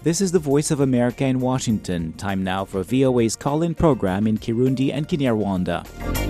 This is the Voice of America in Washington. Time now for VOA's call in program in Kirundi and Kinyarwanda.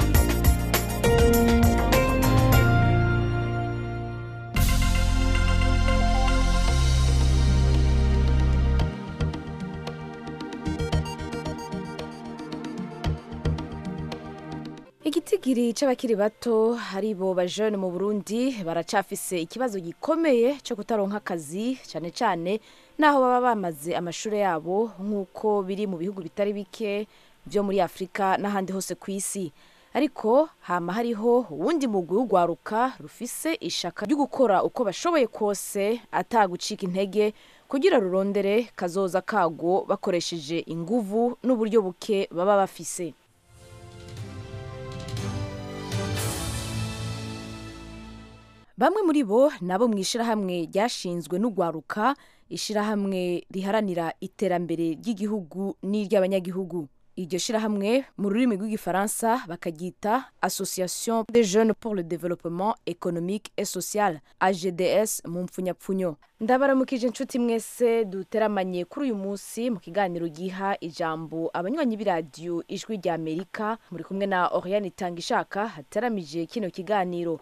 igitigiri c'abakiri bato hari bo bajene mu burundi baracafise ikibazo gikomeye co kutaronka akazi cane cane naho baba bamaze amashure yabo nk'uko biri mu bihugu bitari bike vyo muri afurika n'ahandi hose ku isi ariko hama hariho uwundi mugwi w'ugwaruka rufise ishaka ryo gukora uko bashoboye kose atagucika intege kugira rurondere kazoza kago bakoresheje inguvu n'uburyo buke baba bafise bamwe muri bo nabo mu ishirahamwe ryashinzwe n'ugwaruka ishirahamwe riharanira iterambere ry'igihugu n'iry'abanyagihugu iryo shirahamwe mu rurimi rw'igifaransa bakaryita association des jeunes pour le développement économique et social agds mu mpfunyapfunyo ndabaramukije inshuti mwese duteramanye kuri uyu munsi mu kiganiro giha ijambo abanywanyi b'iradiyo ijwi rya amerika muri kumwe na oriane itanga ishaka hateramije kino kiganiro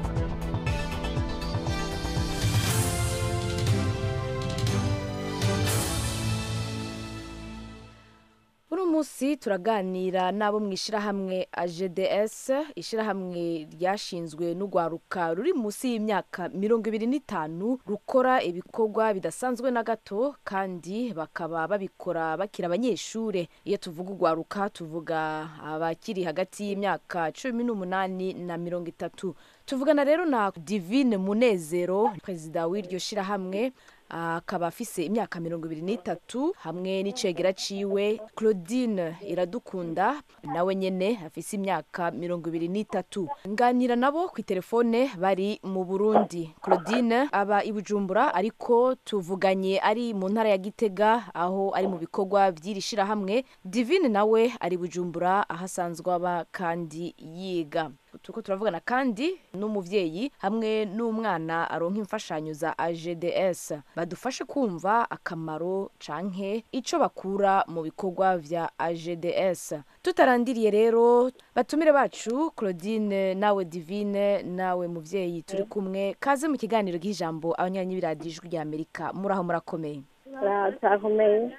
uno munsi turaganira n'abo mu ishirahamwe agds ishirahamwe ryashinzwe n'ugwaruka ruri munsi y'imyaka mirongo ibiri n'itanu rukora ibikorwa bidasanzwe na gato kandi bakaba babikora bakiri abanyeshure iyo tuvuga ugwaruka tuvuga abakiri hagati y'imyaka cumi n'umunani na mirongo itatu tuvugana rero na divine munezero perezida w'iryo shirahamwe akaba afise imyaka mirongo ibiri n'itatu hamwe n'icegera ciwe claudine iradukunda nawe nyene afise imyaka mirongo ibiri n'itatu nganira nabo ku telefone bari mu burundi claudine aba i bujumbura ariko tuvuganye ari mu ntara ya gitega aho ari mu bikorwa vy'iri shirahamwe divine nawe ari bujumbura aho asanzwe aba kandi yiga turiko turavugana kandi n'umuvyeyi hamwe n'umwana aronka imfashanyo za agds badufashe kumva akamaro canke ico bakura mu bikorwa vya agds tutarandiriye rero batumire bacu claudine nawe divine nawe muvyeyi turi kumwe kaze mu kiganiro g'ijambo abanyanyi b'iradiyo ijwi rya amerika muraho murakomeye turakomeye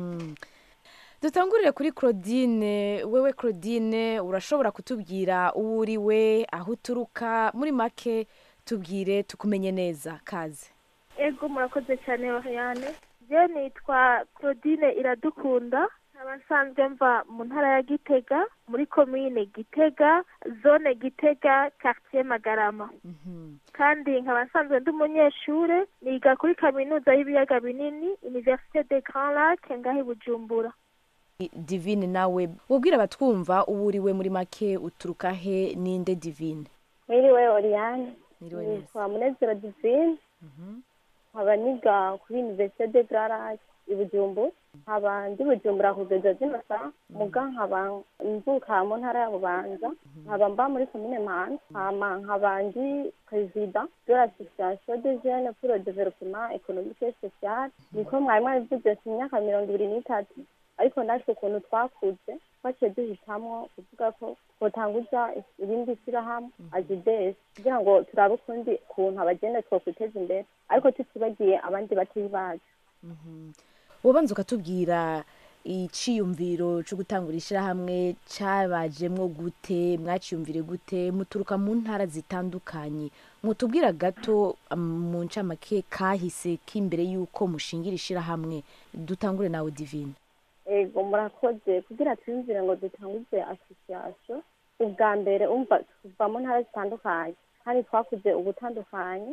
dutangurire kuri claudine wewe claudine urashobora kutubwira uwo uri we aho uturuka muri make tubwire tukumenye neza kaze ego murakoze cyane oriane je nitwa claudine iradukunda nkaba nsanzwe mva mu ntara ya gitega muri komine gitega zone gitega quartier magarama kandi nkaba nsanzwe ndi umunyeshure niga kuri kaminuza y'ibiyaga binini université de grand lac ngaho i bujumbura divine nawe wubwira abatwumva uwo uri we muri make uturuka he ninde divine mwiriwe oriane Mwiriwe neza. nitwa munezero divine nkaba niga kuri université de grand lac i bujumbura nkaba ndi bujumbura kugeza zino saa muga nkaba mvuka mu ntara ya bubanza nkaba mba muri komine mpanda hama nkaba ndi perezida de l'association des jeunes pour le développement économique et social niko mwari mwabivuze ku myaka mirongo ibiri n'itatu ariko natwe ukuntu twakuze twaciye duhitamwo kuvuga ko twotanguza irindi shyirahamwe agidesi kugira ngo turabe ukundi kuntu abagenda twokwiteza imbere ariko tutibagiye abandi batari bacu wobanza ukatubwira iciyumviro co gutangura ishirahamwe cabajemwo gute mwaciyumvire gute muturuka mu ntara zitandukanye mutubwira gato um, mu ncamake kahise k'imbere y'uko mushingira ishirahamwe dutangure nawe divine ego murakoze kugira twiyumvire ngo dutanguze asosiyasiyo ubwa mbere umva tuva mu ntara zitandukanye kandi twakuze ubutandukanye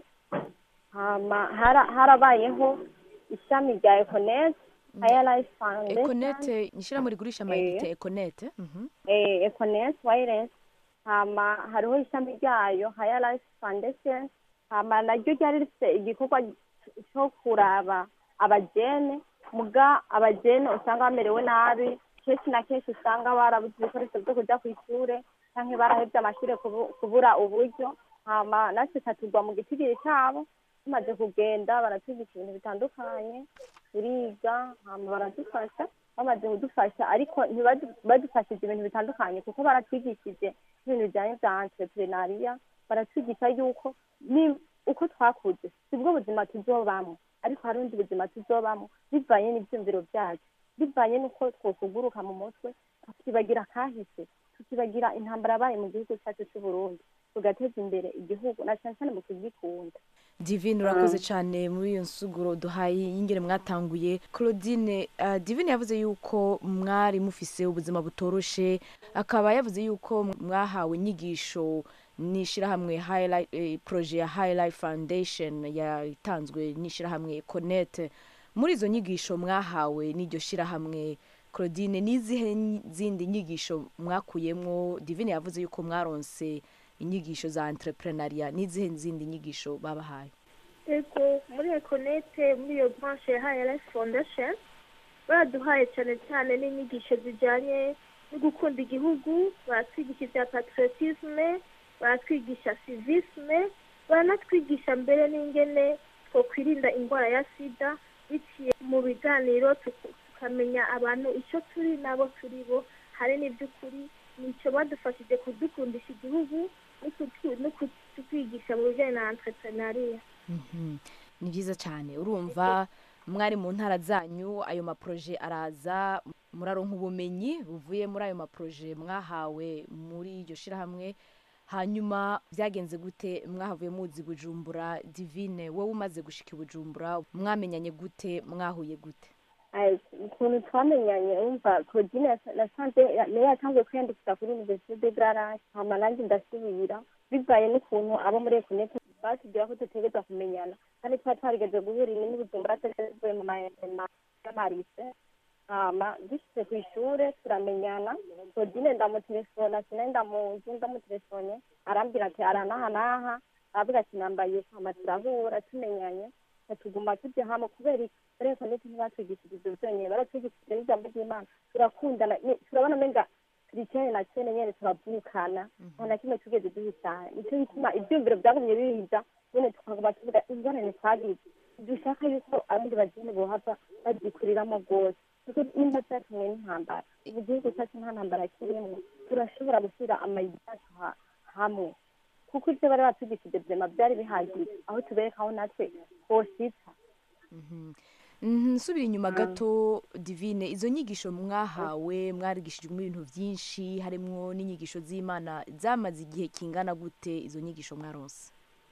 hama hara- harabayeho ishami rya ekonete haya life foundation econete ishirahamwe rigurisha amayinite econete Mhm. eh, econet wireless hama hariho ishami ryayo haya life foundation hama naryo ryari rifite igikorwa cyo kuraba abajene muga abajene usanga bamerewe nabi kenshi na kenshi usanga barabuze ibikoresho byo kuja ku ishure canke barahevye amashure kubu- kubura uburyo hama natwe tatugwa mu gitigiri cabo tumaze kugenda baratwigisha ibintu bitandukanye turiga hama baradufasha bamaze kudufasha ariko ntibadu- badufashije ibintu bitandukanye kuko baratwigishije ibintu bijyanye bya entrepreneuria baratwigisha yuko ni uko twakuze sibwo buzima tuzobamo ariko hari ubundi buzima tuzobamo bivanye n'ibyumviro byacu bivanye n'uko twokuguruka mu mutwe tukibagira akahise tukibagira intambara yabaye mu gihugu cyacu cy'u Burundi tugateza imbere igihugu na cyane cyane mu kugikunda divine urakoze cyane muri iyo nsuguro duhaye y'ingene mwatanguye claudine uh, divine yavuze yuko mwari mufise ubuzima butoroshe akaba yavuze yuko mwahawe inyigisho n'ishyirahamwe Highlight- eh, projet ya highlight foundation yatanzwe n'ishyirahamwe connect muri izo nyigisho mwahawe n'iryo shyirahamwe claudine n'izihe nyi- zindi nyigisho mwakuyemwo divine yavuze yuko mwaronse inyigisho za entrepreneuria n'izihe zindi nyigisho babahaye ego muri ekonete muri iyo branche ya hrs foundation baraduhaye cyane cyane n'inyigisho zijyanye no gukunda igihugu baratwigisha ibya patriotisme baratwigisha civisme baranatwigisha mbere n'ingene twakwirinda indwara ya sida biciye mu biganiro tuku- tukamenya abantu icyo turi n'abo turi bo hari n'iby'ukuri nicyo badufashije kudukundisha igihugu no kutu- no kutwigisha mu bijyanye na entrepreneuria Mhm. ni byiza cyane urumva mwari mu ntara zanyu ayo maproje araza muraronka ubumenyi buvuye muri ayo maproje mwahawe muri iryo shyirahamwe hanyuma byagenze gute mwahavuye muzi bujumbura divine wowe umaze gushika i bujumbura mwamenyanye gute mwahuye gute Aye, ukuntu twamenyanye wumva claudine yasa- nasanze ya- niyo yatangiye kwiyandikisha kuri universite de garage hama nanjye ndasubira bivaye n'ukuntu abo muri ekonete batubwira ko dutegereza kumenyana kandi twari twarigeze guhura ine n'ubujumbura tuvuye mu mahema y'amarise hama dushyize ku ishure turamenyana claudine ndamutelefona sinari ndamuzi ndamutelefone arambwira ati ara n'aha n'aha aravuga ati nambaye hama turahura tumenyanye tuguma tujya hamwe kubera iki ariko ndetse ntibatwigishije ibyo byonyine baratwigishije n'ijambo ry'imana turakundana ni- turabona menga turi cyane na cyane nyine turavukana nta na kimwe tugeze duhitana nicyo gituma ibyumviro byagumye bihiza nyine tukaguma tuvuga ingorane twagize dushaka yuko abandi bageni bohava babyikuriramo rwose kuko nimba cyatumwe n'intambara ubu gihugu cyacu nta ntambara kirimo turashobora gushyira amayidi yacu ha- hamwe kuko ibyo bari batwigishije byema byari bihagije aho tubereka aho natwe twositsa Mhm, nsubira inyuma gato divine izo nyigisho mwahawe mwarigishijwe ibintu byinshi harimo n'inyigisho z'imana zamaze igihe kingana gute izo nyigisho mwaronse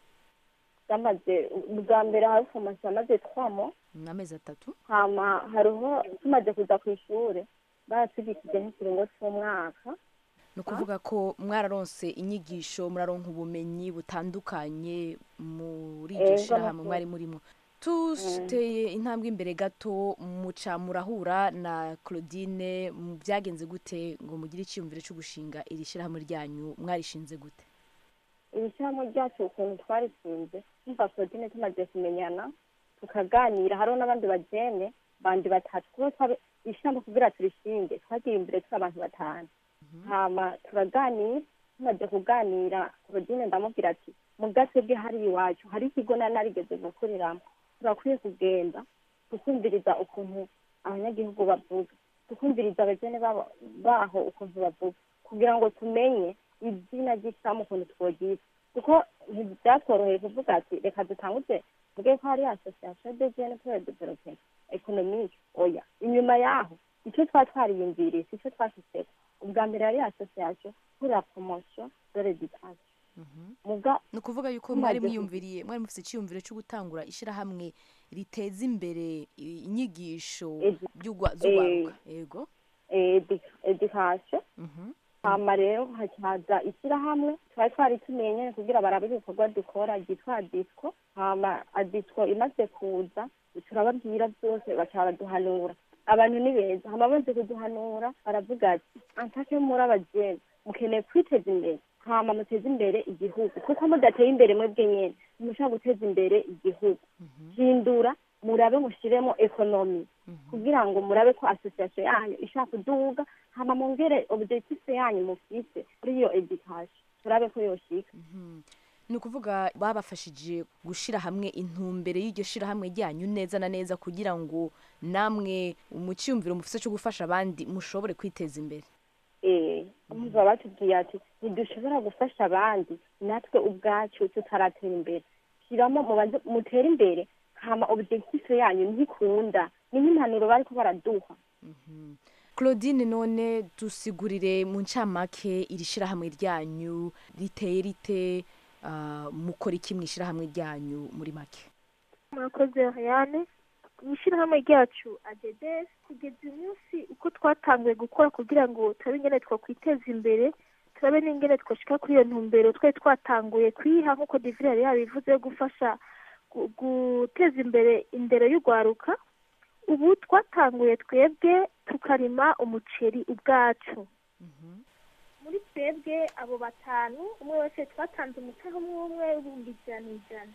zamaze ubwa mbere hari foromasiyo yamaze twamo ni amezi atatu hama hariho tumaze kuza ku ishuri baratwigishije nk'ikiringo cy'umwaka ni ukuvuga ko mwararonse inyigisho muraronka ubumenyi butandukanye muri iryo Ego, shyirahamwe nukuri. mwari murimo tuteye intambwe imbere gato muca murahura na claudine mu- byagenze gute ngo mugire icyiyumviro cyo gushinga iri shyirahamwe ryanyu mwarishinze gute iri shyirahamwe ryacu ukuntu twarishinze twumva claudine tumaze kumenyana tukaganira hariho n'abandi bagene bandi batatu kuko twabe ishyirahamwe kugira turishinge twagiye imbere turi abantu batanu hama turaganira tumaze kuganira claudine ndamubwira ati mu gace bwe hari iwacu hari ikigo nari narigeze gukoreramo turakwiye kugenda tukumviriza ukuntu abanyagihugu bavuga tukumviriza abagene babo- baho ukuntu bavuga kugira ngo tumenye izina ry'ishyirahamwe ukuntu twogize kuko ntibyatworoheye kuvuga ati reka dutanguze tuvuge ko hari association de jene pour le développement économique oya inyuma yaho icyo twari twariyumviriye si cyo twashyizeho ubwa mbere yari association pour la promotion de l'éducation muga ni ukuvuga yuko Tumaze mwari ku- mwiyumviriye mwari mufite icyiyumviro cyo gutangura ishyirahamwe riteza imbere i- inyigisho Edu- by'ugwa- z'ugwaruka yego eh, edu- education Mhm. hama rero hacaza ishyirahamwe twari twari tumenye nyene kugira barabe ibikorwa dukora ryitwa disco hama adisco imaze kuza turababwira byose baca baraduhanura abantu ni beza hama bamaze kuduhanura baravuga ati antake muri abajene mukeneye kwiteza imbere hama muteze imbere igihugu kuko mudateye imbere mwebwe nyene ntimushobora guteza imbere igihugu hindura murabe mushiremo ekonomi kugira ngo murabe ko association yanyu ishaka kuduga hama mongere objectif yanyu mufise kuri iyo education turabe ko yoshika ni ukuvuga babafashije gushyira hamwe intumbere y'iryo shyirahamwe ryanyu neza na neza kugira ngo namwe mu cyiyumviro mufite cyo gufasha abandi mushobore kwiteza imbere eh baba batubwiye ati ntidushobora gufasha abandi natwe ubwacu tutaratera imbere shyiramo mubanze mutere imbere hama objectif yanyu ntikunda ni nk'impanuro bariko baraduha claudine none dusigurire mu ncamake iri shyirahamwe ryanyu riteye rite ah, mukora iki mu ishyirahamwe ryanyu muri make murakoze Ariane mu ishyirahamwe ryacu adedes kugeza uyu munsi uko twatanguye gukora kugira ngo turabe ingene twakwiteza imbere turabe n'ingene twashika kuri iyo ntumbero twari twatanguye kuyiha nk'uko divire yari yabivuze yo gufasha gu- guteza imbere indero y'urwaruka ubu twatanguye twebwe tukarima umuceri ubwacu muri twebwe abo batanu umwe wese twatanze umutahe umwe umwe w'ibihumbi ijana ijana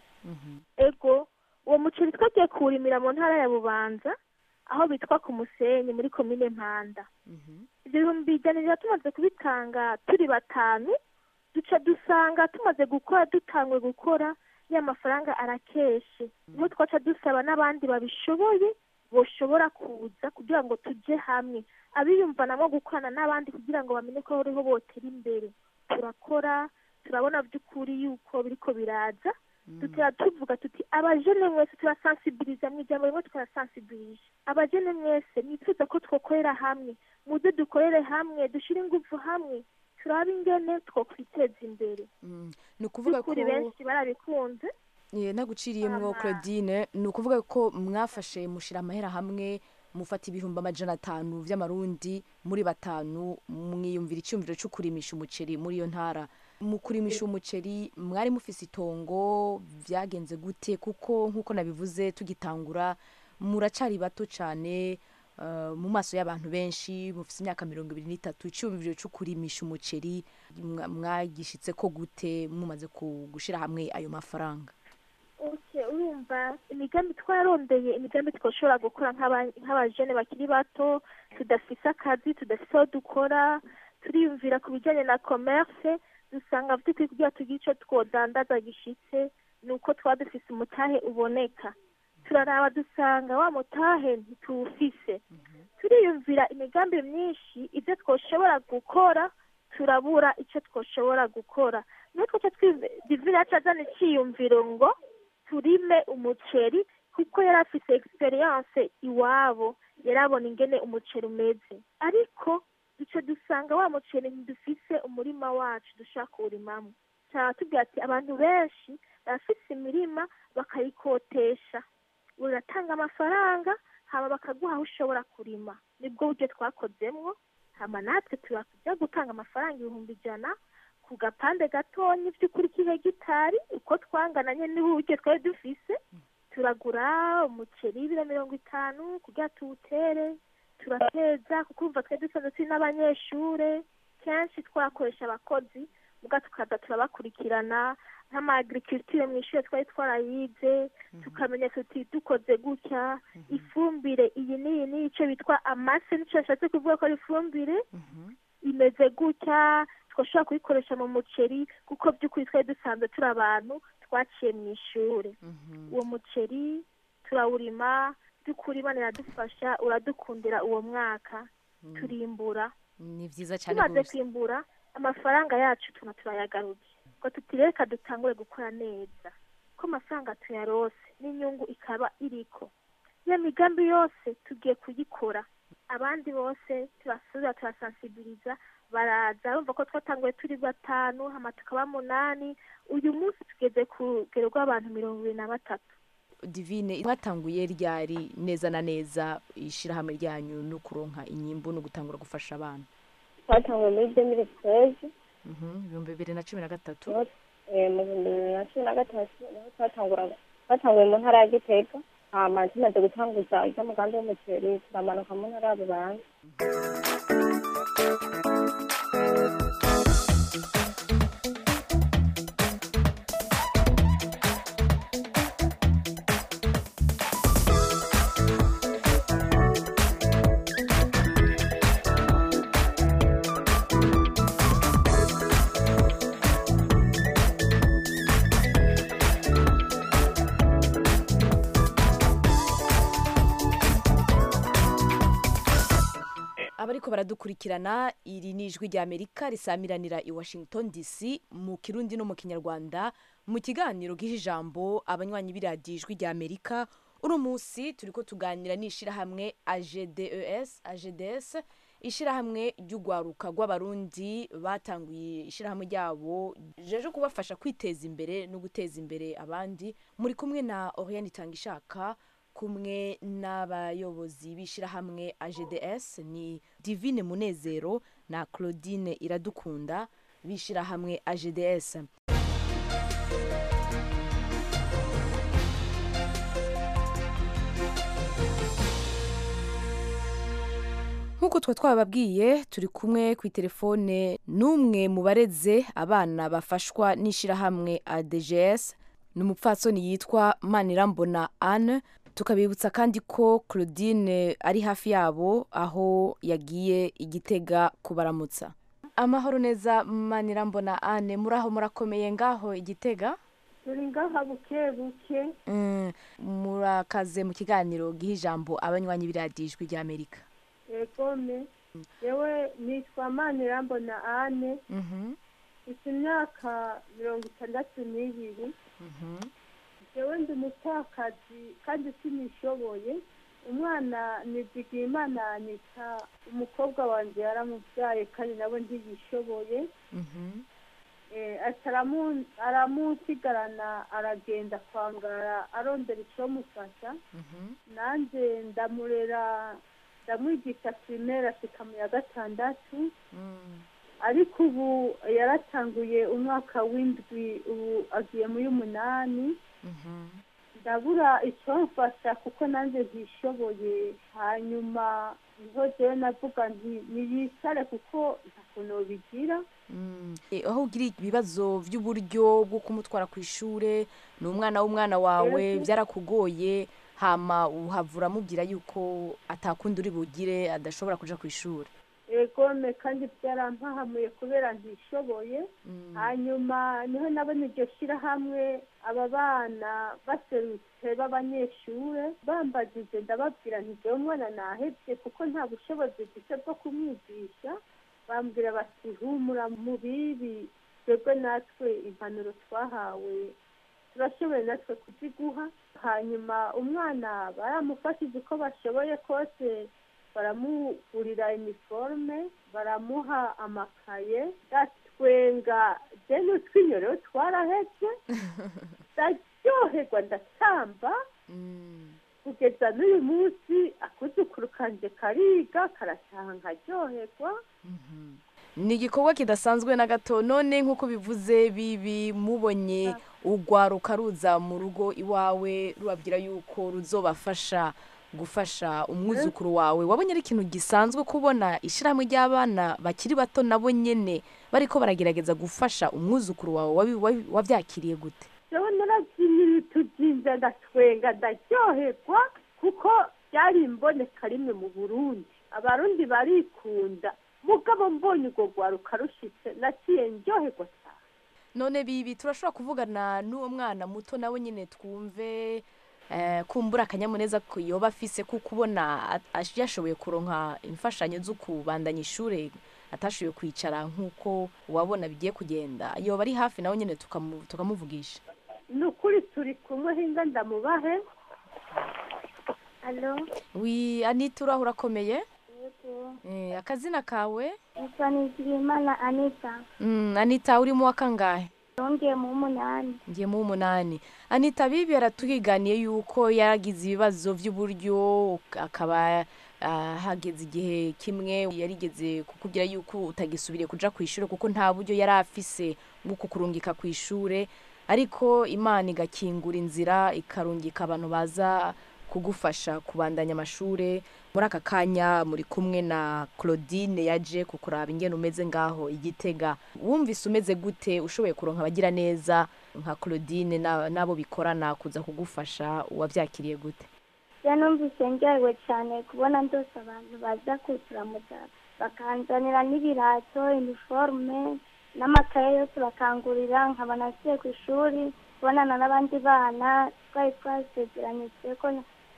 ego uwo muceri twagiye kuwurimira mu ntara ya bubanza aho bitwa ku musenyi muri komine mpanda ibyo bihumbi ijana ijana tumaze kubitanga turi batanu duca dusanga tumaze gukora dutangwe gukora ya mafaranga arakeshe niho twaca dusaba n'abandi babishoboye boshobora kuza kugira ngo tujye hamwe abiyumvanamo gukorana n'abandi kugira ngo bamenye ko bariho botera imbere turakora turabona by'ukuri yuko biriko biraza dutera tuvuga tuti abajene mwese turasansibiliza mu ijambo rimwe twarasansibilije abajene mwese mwifuza ko twokorera hamwe muze dukorere hamwe dushire ingufu hamwe turabe ingene twokwiteza imbere Mm, ni ukuvuga ko by'ukuri benshi barabikunze Eh, naguciriyemwo Ama- claudine ni ukuvuga ko mwafashe mushyira amahera hamwe mufata ibihumbi amajana atanu vy'amarundi muri batanu mwiyumvira icyumviro cyo kurimisha umuceri muri iyo ntara mu kurimisha umuceri mwari mufise itongo vyagenze gute kuko nk'uko nabivuze tugitangura muracari bato cyane eh, mu maso y'abantu benshi mufise imyaka mirongo ibiri n'itatu icyumviro cyo kurimisha umuceri mwa- mwagishitse ko gute mumaze ku- gushira hamwe ayo mafaranga Okay, urumva imigambi twarondeye imigambi twashobora gukora nk'aba- nk'abajene bakiri bato tudafise akazi tudafise aho dukora turiyumvira ku bijyanye na commerce dusanga by'ukuri kugira tugire icyo twodandaza gishitse ni uko twaba dufise umutahe uboneka turaraba dusanga wa mutahe ntituwufise turiyumvira imigambi myinshi ibyo twoshobora gukora turabura icyo twoshobora gukora niyo twaca divine yacu azana icyiyumviro ngo turime umuceri kuko yari afise experience iwabo yarabona ingene umuceri umeze ariko duce dusanga wa muceri ntidufise umurima wacu dushaka kuwurimamo cyaba tubwira ati abantu benshi barafise imirima bakayikotesha uratanga amafaranga hama bakaguha aho ushobora kurima nibwo buryo twakozemwo hama natwe turakujya gutanga amafaranga ibihumbi ijana ku gapande gatonya by'ukuri k'ihegitari uko twangananye n'uburyo twari dufise turagura umuceri w'ibiro mirongo itanu kugira tuwutere turateza kuko urumva twari dusanzwe turi n'abanyeshure kenshi twakoresha abakozi muga tukaza turabakurikirana nk'ama agriculture mu ishure twari twarayize tukamenya tuti dukoze gutya ifumbire iyi n'iyi n'iyi ico bitwa amase nico yashatse kuvuga ko ari ifumbire imeze gutya twashobora kuyikoresha mu muceri kuko by'ukuri twari dusanzwe turi abantu twaciye mu ishure uwo muceri turawurima by'ukuri imana iradufasha uradukundira uwo mwaka turimbura ni vyiza cyane tumaze rwose kwimbura amafaranga yacu tuna turayagaruje ngo tutireka dutangure gukora neza ko amafaranga tuyarose n'inyungu ikaba iriko iyo migambi yose tugiye kuyikora abandi bose turasubira turasansibiliza baraza bumva ko twatanguye turi batanu hama tukaba munani uyu munsi tugeze ku rugero rw'abantu mirongo ibiri na batatu divine mwatanguye ryari neza na neza ishirahamwe ryanyu no kuronka inyimbu no gutangura gufasha abana twatanguye muri demire twezi Mhm, ibihumbi bibiri na cumi na gatatu mu bihumbi bibiri na cumi na gatatu niho twatangura twatanguye mu ntara ya gitega hama tumaze gutanguza iby'umugambi w'umuceri turamanuka mu ntara ya bubanza abariko baradukurikirana iri ni ijwi rya amerika risamiranira i washington dc mu kirundi no mu kinyarwanda mu kiganiro giha ijambo abanywanyi b'iradiyo ijwi rya amerika uno munsi turiko tuganira n'ishirahamwe agdes agds ishirahamwe ry'urwaruka rw'abarundi batanguye ishirahamwe ryabo jeje kubafasha kwiteza imbere no guteza imbere abandi muri kumwe na oriane itangishaka kumwe n'abayobozi b'ishirahamwe agds ni divine munezero na claudine iradukunda b'ishirahamwe agds nk'uko twa twababwiye turi kumwe ku itelefone n'umwe mu bareze abana bafashwa n'ishirahamwe adgs ni umupfatsoni yitwa manirambona anne tukabibutsa kandi ko claudine ari hafi yabo aho yagiye igitega kubaramutsa amahoro neza manirambona anne muri aho murakomeye ngaho igitega turi ngaha buke buke Mm, murakaze mu kiganiro giha ijambo abanywanyi b'iradiyo ijwi ry'amerika egome yewe nitwa manirambona ane Mhm, mfite imyaka mirongo itandatu n'ibiri mhm, yewe ndi umupfakazi kandi sinishoboye umwana nizigiye imana anita umukobwa wanjye yaramubyaye kandi nawe ntiyishoboye mhm, Eh, ati aramu- aramusigarana aragenda kwangara arondera icyomufasha mhm, nanjye ndamurera ndamwigisha pirimeri ashika mu ya gatandatu mm, ariko ubu yaratanguye umwaka w'indwi ubu agiye muri umunani mhm. ndabura icyomfasha kuko nanjye ntishoboye hanyuma niho jewe navuga nti niyicare kuko nta kuntu bigira Mm. Eh, aho ugira ibibazo by'uburyo bwo kumutwara ku ishure ni umwana w'umwana wawe Yego. byarakugoye hama uhavura amubwira yuko atakundi uri bugire adashobora kuja ku ishure egome kandi byarampahamuye kubera ntishoboye Mm. hanyuma niho nabona iryo shyirahamwe aba bana baserutse b'abanyeshure bambagije ndababwira nti jewe umwana nahebye kuko nta bushobozi mfite bwo kumwigisha bambwira bati humura mu bibi twebwe natwe impanuro twahawe turashoboye natwe kuziguha hanyuma umwana baramufashije uko bashoboye kose baramugurira iniforume baramuha amakaye ndatwenga deni utwinyoreho twaraheze ndaryoherwa ndatamba Mm. kugeza n'uyu munsi akuzukuru kanje kariga karataha nkaryoherwa Mhm. ni igikorwa kidasanzwe na gato none nk'uko bivuze bibi mubonye urwaruka ruza mu rugo iwawe rubabwira yuko ruzobafasha gufasha umwuzukuru wawe wabonye ari ikintu gisanzwe kubona ishyirahamwe ry'abana bakiri bato nabo nyene bariko baragerageza gufasha umwuzukuru wawe wabi- wabi- wabyakiriye gute jewe narabyinira utubyinja ndatwenga ndaryoherwa kuko byari imboneka rimwe mu burundi abarundi barikunda mugabo mbonye urwo rwaruka rushitse naciye ndyoherwa cyane none bibi turashobora kuvugana n'uwo mwana muto nawe nyine twumve eh, kumbura akanyamuneza ko yoba afise kuko ubona at- ash- yashoboye kuronka imfashanyo zo kubandanya ishure atashoboye kwicara nk'uko wabona bigiye kugenda yoba ari hafi nawe nyine tukamu- tukamuvugisha ni ukuri turi kumwe hinga ndamubahe Alo, wi anita uraho urakomeye yego. eh, akazina kawe Nitwa Nizigimana Anita. mm, anita uri mu wa kangahe Yongeye mu munani. ngiye mu w'umunani anita bibi yaratuhiganiye yuko yaragize ibibazo by'uburyo akaba ah, hageze igihe kimwe yarigeze kukubwira yuko utagisubiriye kuja ku ishuri kuko nta buryo yari afise bwo kukurungika ku ishure ariko imana igakingura inzira ikarungika abantu baza kugufasha kubandanya amashure muri aka kanya muri kumwe na claudine yaje kukuraba ingene umeze ngaho igitega wumvise umeze gute ushoboye kuronka abagira neza nka claudine na- n'abo bikorana kuza kugufasha wabyakiriye gute Ya numvise ndyohewe cyane kubona ndose abantu baza kuturamutsa bakanzanira n'ibirato, iniforume n'amakaye yose bakangurira nkaba nasubiye ku ishuri kubonana n'abandi bana twari twasezeranyije ko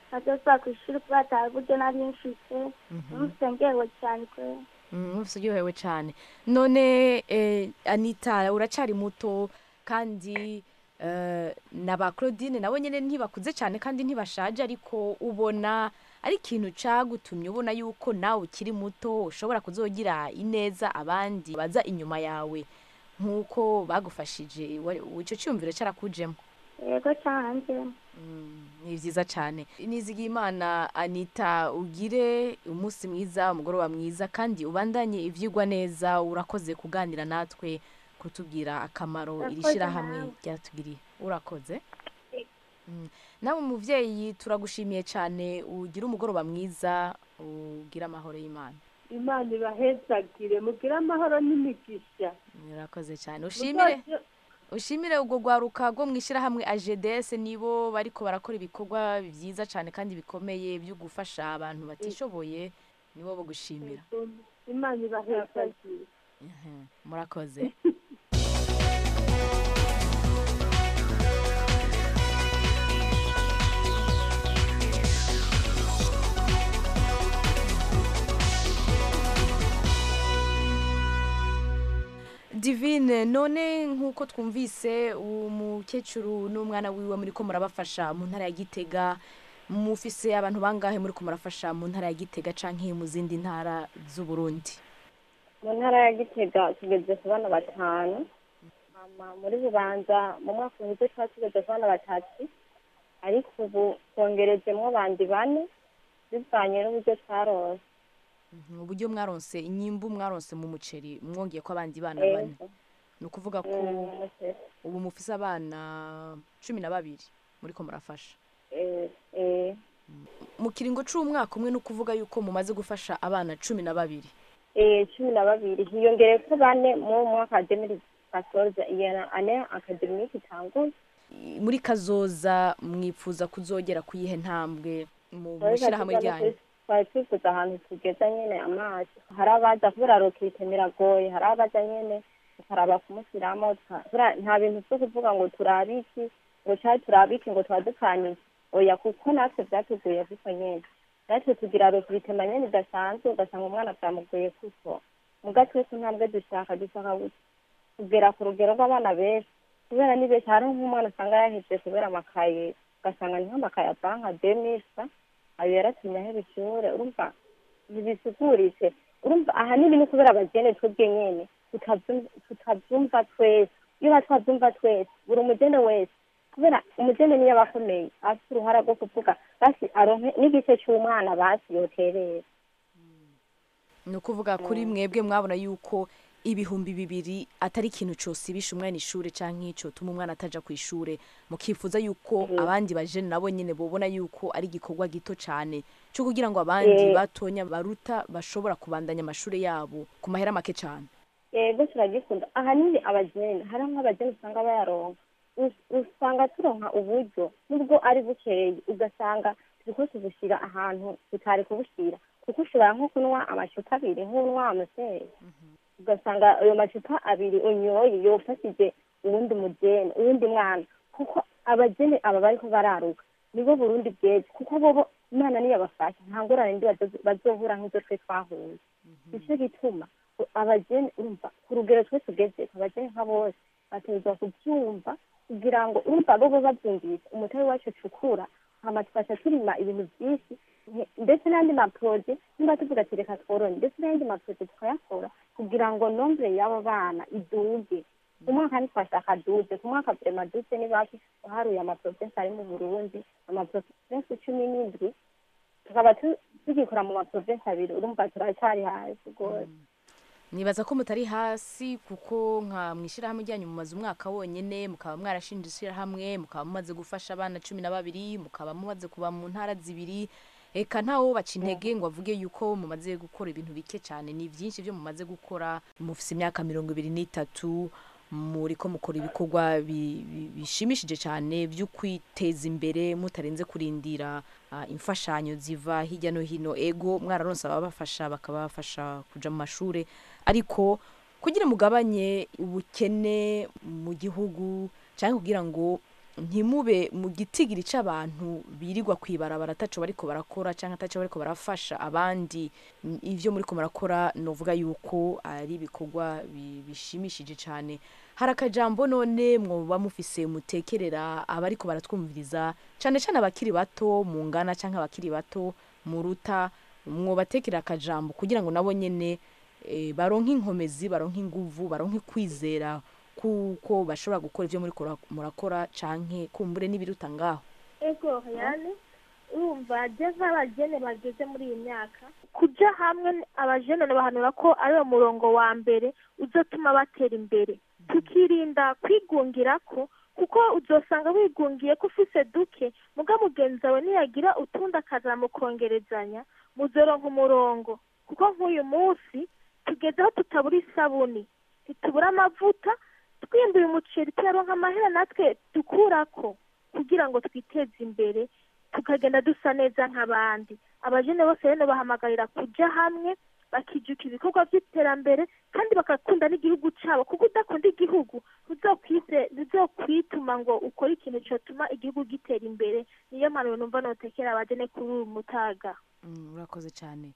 ntazosubira ku ishuri kubera ata buryo nari mfise numvise ngewe cyane kubera mwese uryohewe cyane none eh, anita uracari muto kandi eh, na ba claudine nabo nyine ntibakuze cyane kandi ntibashaje ariko ubona ari ikintu cagutumye ubona yuko nawe ukiri muto ushobora kuzogira ineza abandi baza inyuma yawe nk'uko bagufashije wa- ico cyumviro carakujemo yego cyanjye ni byiza cyane nizigiye imana anita ugire umunsi mwiza umugoroba mwiza kandi ubandanye ibyigwa neza urakoze kuganira natwe kutubwira akamaro iri Urakoze shyirahamwe nawe. ryatugiriye urakoze Mm. nawe umubyeyi turagushimiye cyane ugira umugoroba mwiza ugira amahoro y'imana imana ibahezagire mugire amahoro n'imigisha urakoze cyane ushimire Muzaze- ushimire ubwo rwaruka rwo mu ishyirahamwe ajedesi nibo bariko barakora ibikorwa byiza cyane kandi bikomeye byo gufasha abantu batishoboye nibo bo gushimira imana ibahezagire Mhm, murakoze divine none nk'uko twumvise umukecuru n'umwana wiwe muri ko murabafasha mu ntara ya gitega mufise abantu bangahe muri ko murafasha mu ntara ya gitega canke mu zindi ntara z'uburundi mu ntara ya gitega tugeze ku bana batanu mama muri bubanza mu mwaka uheze twari tugeze ku bana batatu ariko ubu twongerejemo bandi bane bivanye n'uburyo twarose Mhm, uburyo mwaronse inyimbu mwaronse mu muceri mwongeye ko abandi bana bane ni ukuvuga ko ubu mufise abana cumi na babiri muri ko murafasha mu kiringo c'umwaka umwe ni ukuvuga yuko mumaze gufasha abana cumi na babiri cumi na babiri hiyongere ko bane mu mwaka wa demiri pasoze iyo ane akademiki itanguye I- muri kazoza mwipfuza kuzogera ku yihe ntambwe mu mushyirahamwe ryanyu twari twifuza ahantu tugeza nyene amazi hari abaza kubera rokite biragoye hari abaza nyene tukaraba kumushyiramo tuka- kubera nta bintu vyo kuvuga ngo turabe iki ngo cari turabe iki ngo tuba dukanije oya kuko natwe vyatuguye kuko nyene natwe tugira rokite manyene idasanzwe ugasanga umwana vyamugoye kuko muga twese ntambwe dushaka dushaka gu- kugera ku rugero rw'abana benshi kubera ni benshi hariho nk'umwana usanga yaheze kubera amakaye ugasanga ni nk'amakaye avanka demisa ayo yaratumye ahera ishure urumva ntibisukuritse urumva ahanini ni kubera abagene twebwe nyene tutavyum- tutavyumva twese iyo ba twavyumva twese buri umugene wese kubera umugene niyo aba akomeye afite uruhara rwo kuvuga basi aronke n'igice c'umwana basi yoterera ni ukuvuga kuri mwebwe mwabona yuko ibihumbi bibiri atari ikintu cosibisha umwana ishure canke cotuma umwana ataja ku ishure mukifuza yuko abandi bajene nabo nyene bobona yuko ari igikorwa gito cane co kugira ngo abandi Eh. batonya baruta bashobora kubandanya amashure yabo ku mahera make cane yego turagikunda ahanini abageni hari nk'abageni usanga bayaronka Us- usanga turonka uburyo nubwo ari bukeye ugasanga turiko tubushyira ahantu tutari kubushyira kuko ushobora nko kunywa amacupa abiri nk'unywa amuseri ugasanga ayo macupa abiri unyoye yofashije uwundi mugeni uwundi mwana kuko abageni aba bariko bararuka nibo burundi bweze kuko bobo imana niyo abafasha nta ngorane ndi bazo- bazohura nk'izo twe twahuye nicyo gituma abageni urumva ku rugero twe tugeze abageni nka bose bategerezwa kubyumva kugira ngo urumva bo bo babyumvise umutari wacu ucukura hama tufasha turima ibintu byinshi nke- ndetse n'andi maporoje niba tuvuga ati reka tworone ndetse n'ayandi maporoje tukayakora kugira ngo nombre y'abo bana iduge ku mwaka ntitwashaka duze ku mwaka vrema duze ni bake uharuye amaprovensi ari mu burundi amaprovensi cumi n'indwi tukaba tu- tugikora mu maprovensi abiri urumva turacyari hasi rwose nibaza ko mutari hasi kuko nka mwishirahamwe ryanyu mumaze umwaka wonyene mukaba mwarashinje ishirahamwe mukaba mumaze gufasha abana cumi na babiri mukaba mumaze kuba mu ntara zibiri eka ntawo baca intege ngo avuge yuko mumaze gukora ibintu bike cyane ni byinshi byo mumaze gukora mufise imyaka mirongo ibiri n'itatu muriko mukora ibikorwa bi- bi- bishimishije cyane byo kwiteza imbere mutarenze kurindira ah, imfashanyo ziva hirya no hino ego mwararonse ababafasha bakabafasha kuja mu mashure ariko kugira mugabanye ubukene mu gihugu cyangwa kugira ngo ntimube mu gitigiri c'abantu birirwa kwibarabara ataco bariko barakora canke ataco bariko barafasha abandi N- ivyo muriko murakora novuga yuko ari ibikorwa bi- bishimishije cane hari akajambo none mwoba mufise mutekerera abariko baratwumviriza cane cane abakiri bato mu ngana canke abakiri bato muruta mwobatekera akajambo kugira ngo nabo nyene eh, baronke inkomezi baronke inguvu baronke kwizera kuko bashobora gukora ivyo muriko mura- murakora canke kumbure n'ibiruta ngaho ego yani urumva je nk'abajene bageze muri iyi myaka kuja hamwe abajene bahanura ko ari wo murongo wa mbere uzotuma batera imbere tukirinda kwigungira ko kuko uzosanga wigungiye ko ufise duke muga mugenzi wawe niyagira utundi akaza mukongerezanya muzoronka umurongo kuko nk'uyu munsi tugeze aho tutabura isabuni ntitubura amavuta twimbuye umuceri tuyaronka amahera natwe dukurako kugira ngo twiteze imbere tukagenda dusa neza nk'abandi abajene bose rero bahamagarira kuja hamwe bakijuka ibikorwa by'iterambere kandi bagakunda n'igihugu cyabo kuko udakunda igihugu ntuzokwize ntuzokwituma ngo ukore ikintu cyotuma igihugu gitera imbere niyo mpanuro numva notekera abajene kuri uyu mutaga Mm, urakoze cyane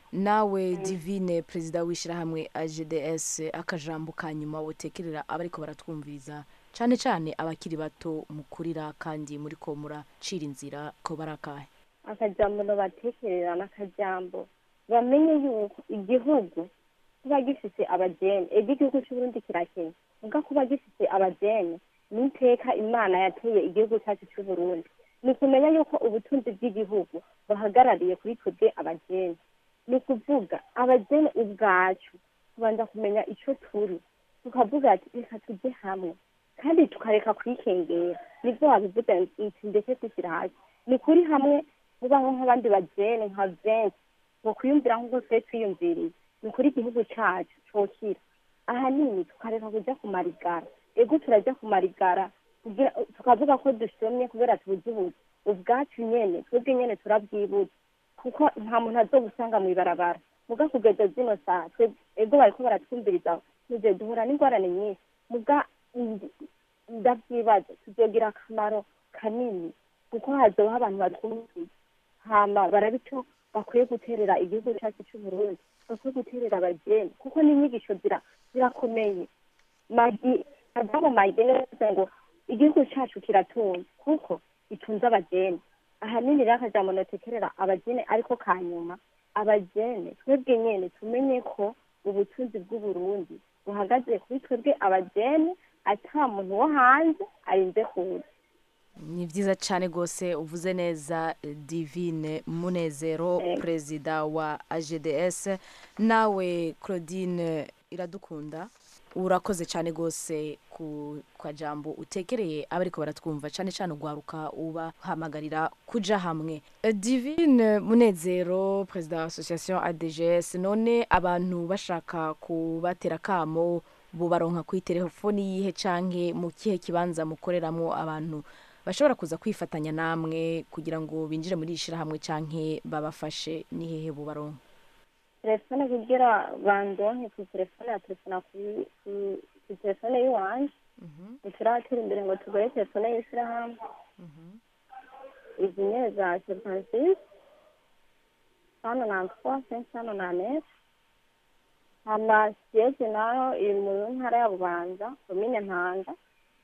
nawe divine perezida w'ishyirahamwe agds akajambo ka nyuma wotekerera abariko baratwumviriza cyane cyane abakiri bato mukurira kandi muriko muracira inzira ko barakahe akajambo batekerera n'akajambo bamenye yuko igihugu kuba gifise abajene ego igihugu c'uburundi kirakenya muga kuba gifise abajene n'iteka imana yateye igihugu cyacu c'uburundi ni ukumenya yuko ubutunzi bw'igihugu buhagarariye kuri twebwe abajene ni ukuvuga abajene ubwacu tubanza kumenya ico turi tukavuga ati reka tujye hamwe kandi tukareka kwikengera nibwo wabivuga nti ndetse kwishyira hasi ni kuri hamwe mubaho nk'abandi bajene nka vensi ngo kwiyumvira nk'uko twe twiyumviriye ni kuri igihugu cacu cokira ahanini tukareka kuja ku marigara ego turajya ku marigara kugira tukavuga ko dushomye kubera tubuze ubuzi ubwacu nyene twebwe nyene turabwibuza kuko nta muntu azogusanga mw'ibarabara muga kugeza zino saa twe- ego bariko baratwumviriza tuje duhura n'ingorane nyinshi muga ndi- ndavyibaza tuzogira akamaro kanini kuko hazobaho abantu batwumviriza hama barabico bakwiye guterera igihugu cyacu c'uburundi bakwiye guterera abajene kuko n'inyigisho zira zirakomeye magi adamu magene yavuze ngo igihugu cyacu kiratunze kuko gitunze abajene ahanini rero akajambo notekerera abajene ariko ka nyuma abajene twebwe nyene tumenye ko ubutunzi bw'uburundi buhagaze kuri twebwe abajene ata muntu wo hanze arinze kuza ni byiza cyane rwose uvuze neza eh, divine munezero Yego. perezida wa agds nawe claudine iradukunda urakoze cyane rwose ku kajambo utekereye abariko baratwumva cyane cyane ugwaruka ubahamagarira kuja hamwe Eh, divine munezero perezida wa association adgs none abantu bashaka kubatera kamo bubaronka kuri telefoni yihe canke mu kihe kibanza mukoreramwo abantu bashobora kuza kwifatanya namwe kugira ngo binjire muri iri shirahamwe canke babafashe ni hehe bubaronka telefone kugira bandonke ku telefone ya telefona ku- ku- ku telefone y'iwanje ntituratera imbere ngo tugore telefone y'ishyirahamwe izi nyene za serivisi hano na twa sensi hano na nef hama siyege nayo iri mu ntara ya bubanza komine mpanga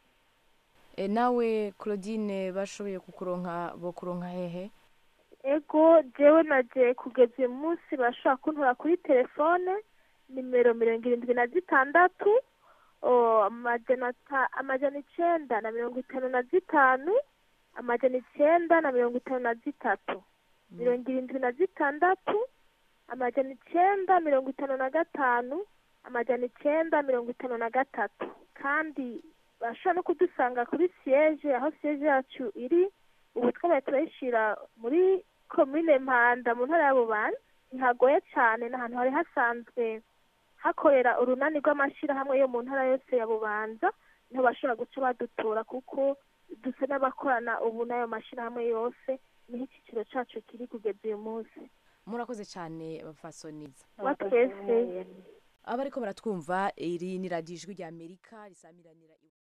e, nawe claudine bashoboye kukuronka bo kuronka hehe ego jewe naje kugeza uyu munsi bashobora kuntora kuri telefone nimero mirongo irindwi na zitandatu o, amajana ata- amajana icenda na mirongo itanu na zitanu amajana icenda na mirongo itanu na zitatu mirongo irindwi na zitandatu amajana icenda mirongo itanu na gatanu amajana icenda mirongo itanu na gatatu kandi bashobora no kudusanga kuri siyeje aho siyeje yacu iri ubu twabaye turayishira muri komine mpanda mu ntara ya bubanza ntihagoye cyane ni ahantu hari hasanzwe hakorera urunani rw'amashyirahamwe yo mu ntara yose ya bubanza niho bashobora guca badutura kuko dusa n'abakorana ubu n'ayo mashyirahamwe yose niho icyiciro cyacu kiri kugeza uyu munsi murakoze cyane bafasoniza wa twese abariko baratwumva iri ni radiyo ijwi rya amerika risamiranira